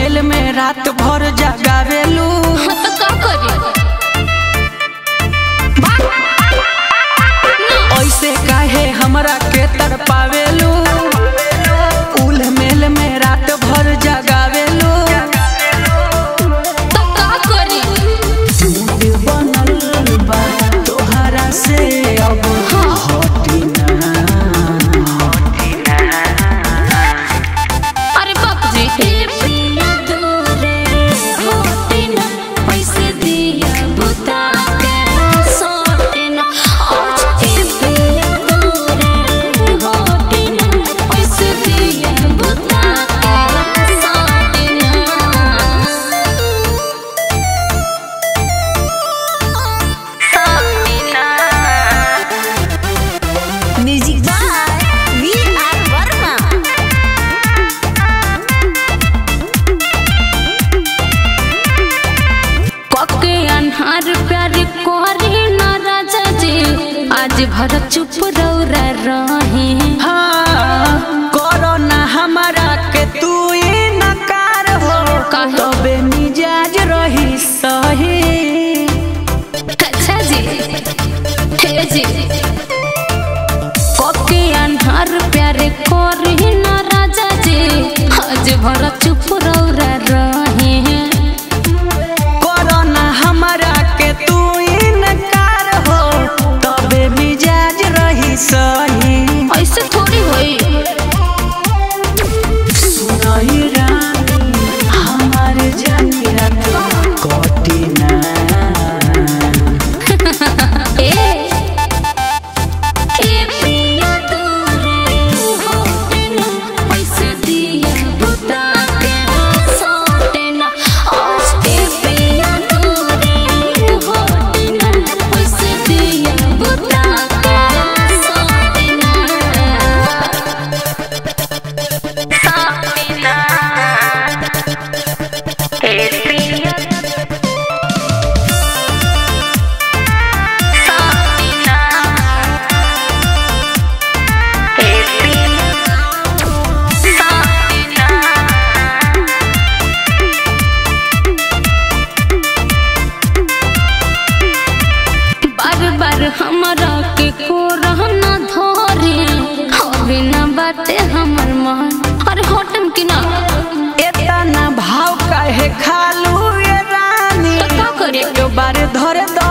मेल में रात भर जगावेलू हाँ तो का करी ऐसे काहे हमरा के तड़पावेलू उल मेल में रात भर जगावेलू तो का करी मूड बनल बा तोहरा से अब हटी ना अरे बाप जी ए पिया दूरे होते ना पैसे दिया बुता के सोते ना आज ए पिया दूरे होते ना पैसे दिया बुता के सोते ना music by V R Verma कके अन्हार प्यार कोरी ना राजा जी आज भर चुप रौरा रहे हाँ करो ना हमारा के तू नकार हो काहे? तबे मिजाज रही सही अच्छा जी हे जी कके अन्हार प्यार कोरी ना राजा जी आज भर चुप रौरा रहे करो ना हमारा के तू नकार हो तबे मिजाज रही सही ऐसे थोड़ी होई सुनाई रानी हमारे जानी रात कटी ना ए ए पिया दूरे होते ना पैसे दिया बुता के सोते ना आज ए पिया दूरे होते ना पैसे दिया बुता के सोते ना सोते ना ए पिया बार बार हमरा के को रहना धरे अभी ना बाटे हमर मन अरे होटम की ना इतना भाव काहे खालू ये रानी तो का करे? एक बार धरे दो